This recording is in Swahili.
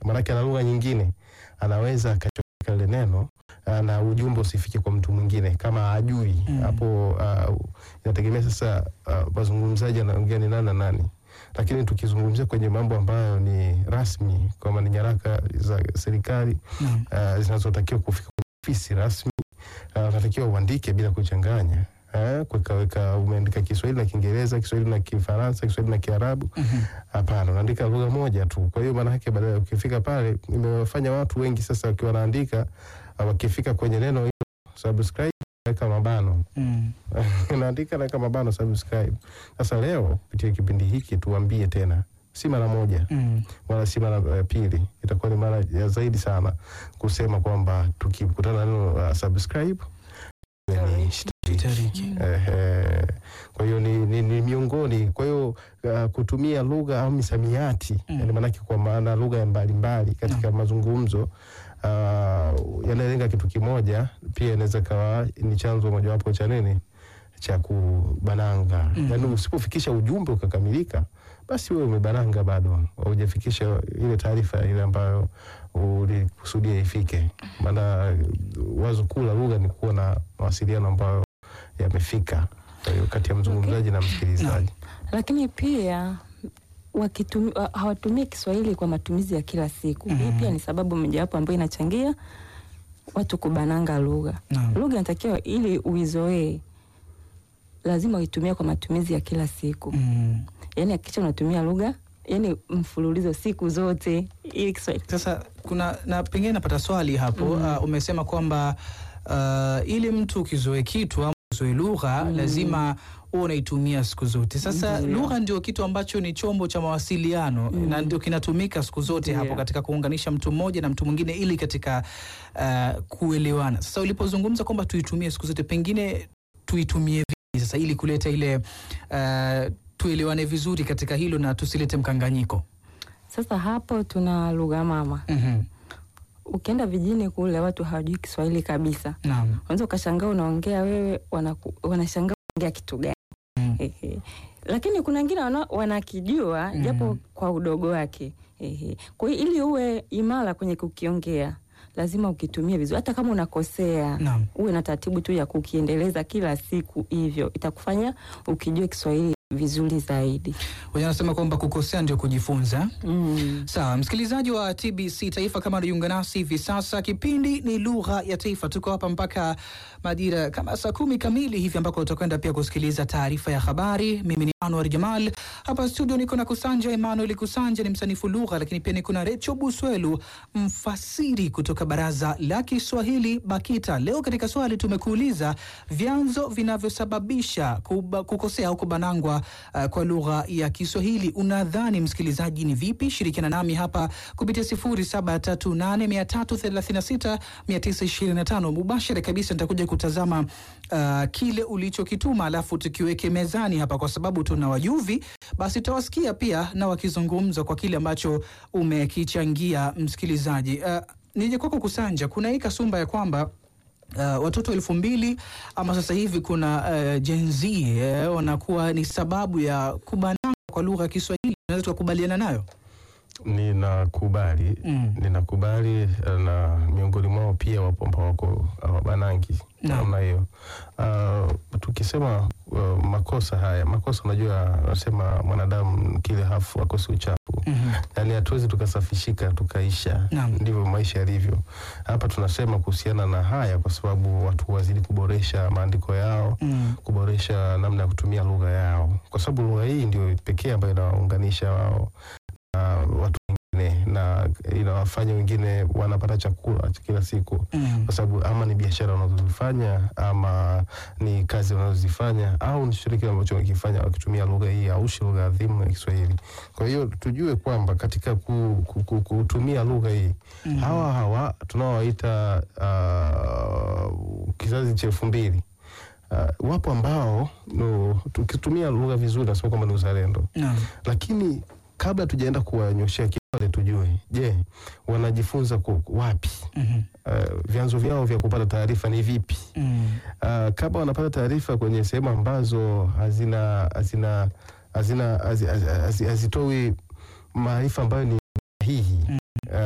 maanake ana lugha nyingine, anaweza akachomeka lile neno uh, na ujumbe usifike kwa mtu mwingine kama ajui Mm. hapo. Uh, inategemea sasa uh, wazungumzaji anaongea ni nani na nani, lakini tukizungumzia kwenye mambo ambayo ni rasmi, kama ni nyaraka za serikali Naam. uh, zinazotakiwa kufika kwenye ofisi rasmi uh, unatakiwa uandike bila kuchanganya eh, kuwekaweka umeandika Kiswahili na Kiingereza, Kiswahili na Kifaransa, Kiswahili na Kiarabu. Mhm. Hapana, unaandika lugha moja tu. Kwa hiyo maana yake baadaye ukifika pale, imewafanya watu wengi sasa wakiwa wanaandika uh, wakifika kwenye neno hilo subscribe, weka mabano Mm. unaandika naweka mabano subscribe. Sasa leo kupitia kipindi hiki tuambie tena, si mara moja Mm. wala si mara ya pili, itakuwa ni mara ya zaidi sana kusema kwamba tukikutana na neno uh, subscribe ni Tutariki. Ehe. Kwa hiyo ni, ni, ni miongoni, kwa hiyo uh, kutumia lugha au misamiati Mm. yani maanake kwa maana lugha ya mbalimbali katika mazungumzo uh, yanalenga kitu kimoja, pia inaweza kawa ni chanzo mojawapo cha nini cha kubananga Mm. yaani usipofikisha ujumbe ukakamilika, basi wewe umebananga, bado haujafikisha ile taarifa ile ambayo ulikusudia ifike. Maana wazo kuu la lugha ni kuwa na mawasiliano ambayo yamefika, kwa hiyo kati ya mzungumzaji na msikilizaji. lakini pia wakitumi, wa- hawatumii Kiswahili kwa matumizi ya kila siku. Hii Mhm. pia ni sababu mojawapo ambayo inachangia watu kubananga lugha. Naam. Lugha inatakiwa ili uizoee, lazima uitumie kwa matumizi ya kila siku. Mm. Yaani hakikisha unatumia lugha yani mfululizo siku zote ili Kiswahili Sasa kuna na pengine napata swali hapo Mm. uh, umesema kwamba uh, ili mtu ukizoe kitu ama uzoe lugha Mm. lazima huwa unaitumia siku zote. Sasa Ndiyo. lugha ndio kitu ambacho ni chombo cha mawasiliano Mm. na ndio kinatumika siku zote Ndiyo. hapo katika kuunganisha mtu mmoja na mtu mwingine ili katika uh, kuelewana. Sasa ulipozungumza kwamba tuitumie siku zote, pengine tuitumie vipi sasa ili kuleta ile uh, tuelewane vizuri katika hilo na tusilete mkanganyiko. Sasa hapo tuna lugha mama. Mhm. Ukienda vijijini kule watu hawajui Kiswahili kabisa. Naam. Unaweza ukashangaa unaongea wewe, wanaku- wanashangaa unaongea kitu gani? Mm. Ehe. Lakini kuna wengine wana, wanakijua Mm. japo kwa udogo wake. Ehe. Kwa hiyo ili uwe imara kwenye kukiongea lazima ukitumie vizuri, hata kama unakosea Naam. uwe na taratibu tu ya kukiendeleza kila siku, hivyo itakufanya ukijue Kiswahili vizuri zaidi. Wenye wanasema kwamba kukosea ndio kujifunza. Mm. Sawa, msikilizaji wa TBC Taifa, kama unajiunga nasi hivi sasa, kipindi ni lugha ya taifa. Tuko hapa mpaka majira kama saa kumi kamili hivi, ambako utakwenda pia kusikiliza taarifa ya habari. Mimi ni Anwar Jamal hapa studio, niko na Kusanja Emmanuel. Kusanja ni msanifu lugha, lakini pia niko na Recho Buswelu, mfasiri kutoka Baraza la Kiswahili BAKITA. Leo katika swali tumekuuliza vyanzo vinavyosababisha kuba, kukosea au kubanangwa uh, kwa lugha ya Kiswahili. Unadhani msikilizaji ni vipi? Shirikiana nami hapa kupitia 0738336925 mubashara kabisa. Nitakuja kutazama uh, kile ulichokituma, alafu tukiweke mezani hapa, kwa sababu tuna wajuvi, basi tutawasikia pia na wakizungumza kwa kile ambacho umekichangia msikilizaji. Uh, nije kwako Kusanja, kuna hii kasumba ya kwamba Uh, watoto elfu mbili ama sasa hivi kuna uh, Gen Z eh, wanakuwa ni sababu ya kubanana kwa lugha ya Kiswahili. Unaweza tukakubaliana nayo? Ninakubali, Mm. ninakubali eh, na miongoni mwao pia wapo ambao wako wabanangi Naam. namna hiyo. Uh, tukisema uh, makosa haya, makosa unajua, nasema mwanadamu kile hafu akosi uchafu Mhm. yaani hatuwezi tukasafishika tukaisha. Naam. Ndivyo maisha yalivyo. Hapa tunasema kuhusiana na haya kwa sababu watu wazidi kuboresha maandiko yao, Mm. kuboresha namna ya kutumia lugha yao, kwa sababu lugha hii ndio pekee ambayo inawaunganisha wao na watu wengine na inawafanya wengine wanapata chakula cha kila siku Mm. kwa sababu ama ni biashara wanazozifanya ama ni kazi wanazozifanya au ni chochote kile ambacho wakifanya wakitumia lugha hii au shi lugha adhimu ya Kiswahili. Kwa hiyo tujue kwamba katika ku, ku, ku, kutumia lugha hii Mm. hawa hawa tunaowaita uh, kizazi cha elfu mbili uh, wapo ambao no, tukitumia lugha vizuri nasema kwamba ni uzalendo Naam. lakini kabla tujaenda kuwanyoshea kidole tujue, je, wanajifunza ku- wapi? Mhm. Uh, vyanzo vyao vya kupata taarifa ni vipi? Mm. Uh, kama wanapata taarifa kwenye sehemu ambazo hazina hazina hazina hazi- hazi- hazi- hazitoi maarifa ambayo ni